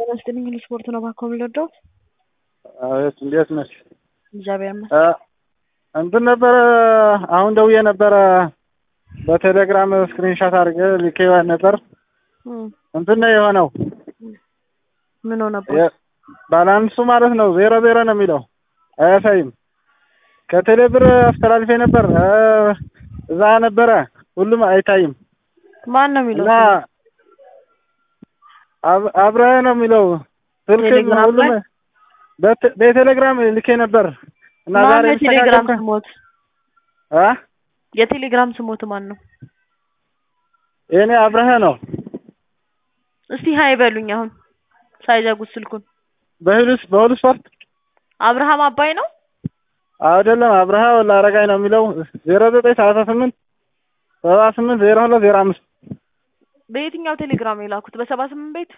ጤና ይስጥልኝ ስፖርት ነው ባኮ የምንወደው አቤት እንዴት ነሽ? እግዚአብሔር ይመስገን። እ እንትን ነበረ አሁን ደውዬ ነበረ በቴሌግራም ስክሪንሻት አድርገ ልኬ ነበር። እም፣ እንትን ነው የሆነው ምን ሆነበት? የ- ባላንሱ ማለት ነው ዜሮ ዜሮ ነው የሚለው አያሳይም። ከቴሌ ብር አስተላልፌ ነበር እ እዛ ነበረ ሁሉም አይታይም ማን ነው የሚለው? እና አብ- አብረህ ነው የሚለው ስልክ ቴሌግራም ሁሉም ላይ? በት- በቴሌግራም ልኬ ነበር እና ማን ዛሬ ነው የቴሌግራም ተስተካከልኩ። ስሞት? አ የቴሌግራም ስሞት ማን ነው? የኔ አብረህ ነው እስቲ ሀይ በሉኝ አሁን ሳይዘጉት ስልኩን። በሁሉስ በሁሉ ስፖርት አብርሃም አባይ ነው። አይደለም አብረሃ ወላ አረጋኝ ነው የሚለው ዜሮ ዘጠኝ ሰላሳ ስምንት ሰባ ስምንት ዜሮ ሁለት ዜሮ አምስት በየትኛው ቴሌግራም የላኩት? በሰባ ስምንት ቤት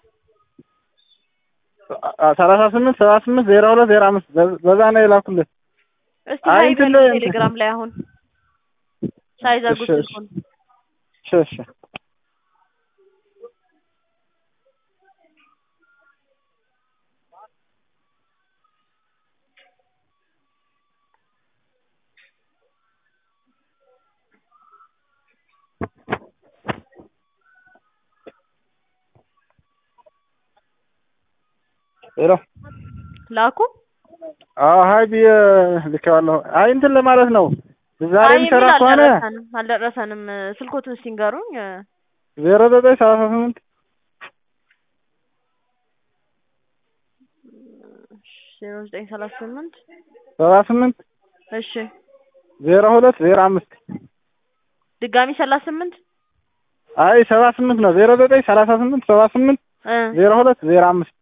ሰላሳ ስምንት ሰባ ስምንት ዜሮ ሁለት ዜሮ አምስት በዛ ነው የላኩልህ። እስቲ አይ ሀይ እንትን በሉኝ ላይ- ቴሌግራም ላይ አሁን ሳይዘጉት እሺ፣ እሺ። ስልኩን። እሺ እሺ ሄሎ ላኩ። አዎ ሀይ ብዬ ልኬዋለሁ። አይ እንትን ለማለት ነው ዛሬ አይ የሚሰራ የሚል ከሆነ አልደረሰንም አልደረሰንም። ስልኮትን እስቲ ንገሩኝ። ዜሮ ዘጠኝ ሰላሳ ስምንት ዜሮ ዘጠኝ ሰላሳ ስምንት ሰባ ስምንት እሺ ዜሮ ሁለት ዜሮ አምስት ድጋሚ ሰላሳ ስምንት አይ ሰባ ስምንት ነው ዜሮ ዘጠኝ ሰላሳ ስምንት ሰባ ስምንት እ ዜሮ ሁለት ዜሮ አምስት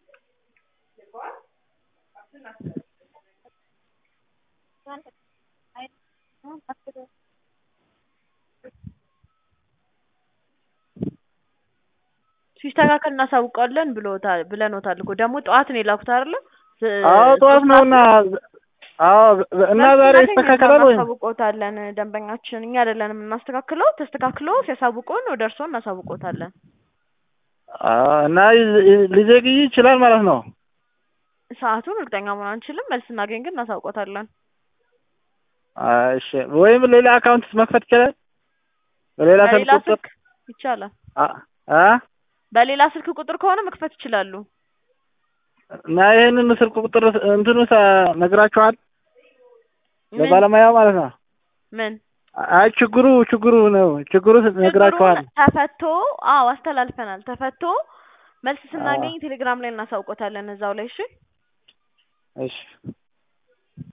ሲስተካከል እናሳውቀዋለን ብሎታል ብለኖታል እኮ ደግሞ ጠዋት ነው የላኩት አይደለ? ዝ- አዎ ጠዋት ነው እና አዎ እና ዛሬ መልስ ይስተካከላል ወይም እናሳውቆታለን። ደንበኛችን እኛ አይደለንም የምናስተካክለው። ተስተካክሎ ሲያሳውቁን ወደ እርስዎ እናሳውቆታለን። አዎ እና ይዝ- ይዝ- ሊዘግይ ይችላል ማለት ነው። ሰዓቱን እርግጠኛ መሆን አንችልም። መልስ እናገኝ ግን እናሳውቆታለን። አይ እሺ ወይም ሌላ አካውንት መክፈት ይችላል። በሌላ ስልክ በሌላ ቁጥር ስልክ ይቻላል። አ አ በሌላ ስልክ ቁጥር ከሆነ መክፈት ይችላሉ። እና ይሄንን ስልክ ቁጥር እንትኑ ሳ- ነግራችኋል ምን ለባለሙያው ማለት ነው። ምን አይ ችግሩ ችግሩ ነው ችግሩ ነግራችኋል። ችግሩን ተፈቶ አዎ አስተላልፈናል። ተፈቶ መልስ ስናገኝ ቴሌግራም ላይ እናሳውቆታለን እዛው ላይ እሺ። እሺ